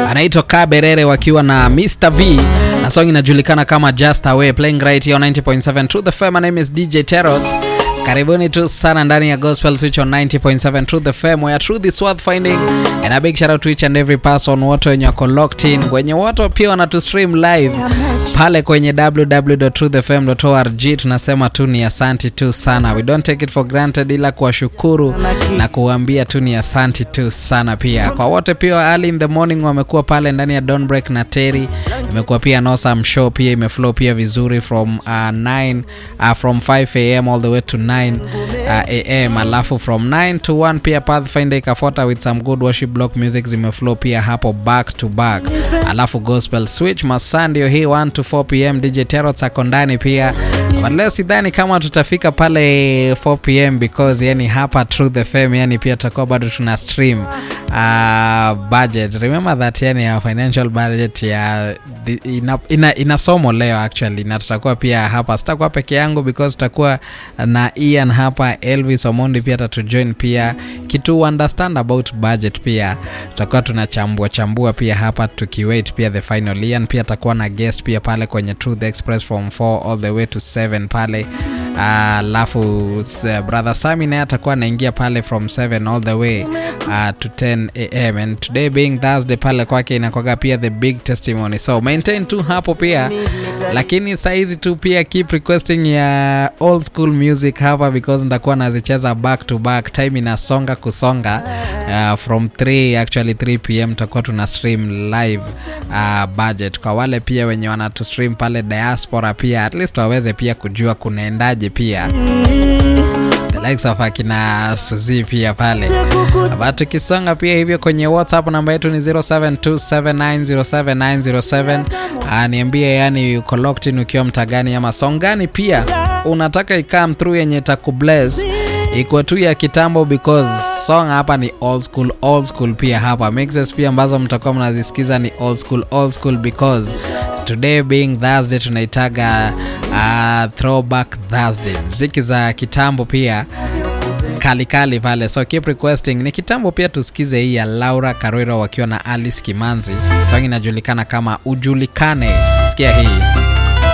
anaitwa Kaberere wakiwa na Mr V na song inajulikana kama Just Away playing right here on 90.7 Truth FM. My name is DJ Terrot. Karibuni tu sana ndani ya Gospel Switch on 90.7 Truth FM where truth is worth finding and a big shout out to each and every person wote wenye wako locked in wenye wote pia wanatu stream live pale kwenye www.truthfm.org. Tunasema tu ni asanti tu sana, we don't take it for granted, ila kuwashukuru na kuambia tu ni asanti tu sana pia kwa wote pia early in the morning wamekuwa pale ndani ya Don't Break na Terry. Imekuwa pia Nosam show pia imeflow pia vizuri from uh, 9 uh, from 5 am all the way to 9 uh, am, alafu from 9 to 1 pia Pathfinder ikafuata with some good worship block music zimeflow pia hapo back to back, alafu gospel switch masaa ndio hii 1 to 4 pm. DJ Terrot ako ndani pia, but leo sidhani kama tutafika pale 4 pm because yani hapa Truth FM yani pia tutakuwa bado tuna stream uh, budget. Remember that yani ya financial budget ya ina, ina, ina somo leo actually, na tutakuwa pia hapa, sitakuwa peke yangu because tutakuwa na Ian hapa, Elvis Omondi pia atatujoin pia kitu understand about budget, pia tutakuwa tunachambua chambua pia hapa tukiwait pia the final. Ian pia atakuwa na guest pia pale kwenye Truth Express from 4 all the way to 7 pale alafu uh, brother Sami naye atakuwa anaingia pale from 7 all the way uh, to 10 am and today being Thursday pale kwake inakwaga pia the big testimony, so maintain tu hapo pia, lakini saizi tu pia keep requesting ya old school music hapa because ndakuwa nazicheza back to back, time inasonga kusonga uh, from 3 actually 3 pm tutakuwa tuna stream live uh, budget kwa wale pia wenye wanatu stream pale diaspora pia at least waweze pia kujua kunaendaje pia the likes of akina Suzi pia pale but tukisonga pia hivyo kwenye WhatsApp namba yetu ni 0727907907 uh, niambie yani uko locked in ukiwa mtagani ama song gani pia unataka ikam through yenye takubless ikuwa tu ya kitambo because song hapa ni old school old school pia hapa mixes pia ambazo mtakuwa mnazisikiza ni old school old school because today being Thursday tunaitaga uh, throwback Thursday mziki za kitambo pia kalikali kali pale, so keep requesting. Ni kitambo pia tusikize hii ya Laura Karwiro wakiwa na Alice Kimanzi, song inajulikana kama Ujulikane. Sikia hii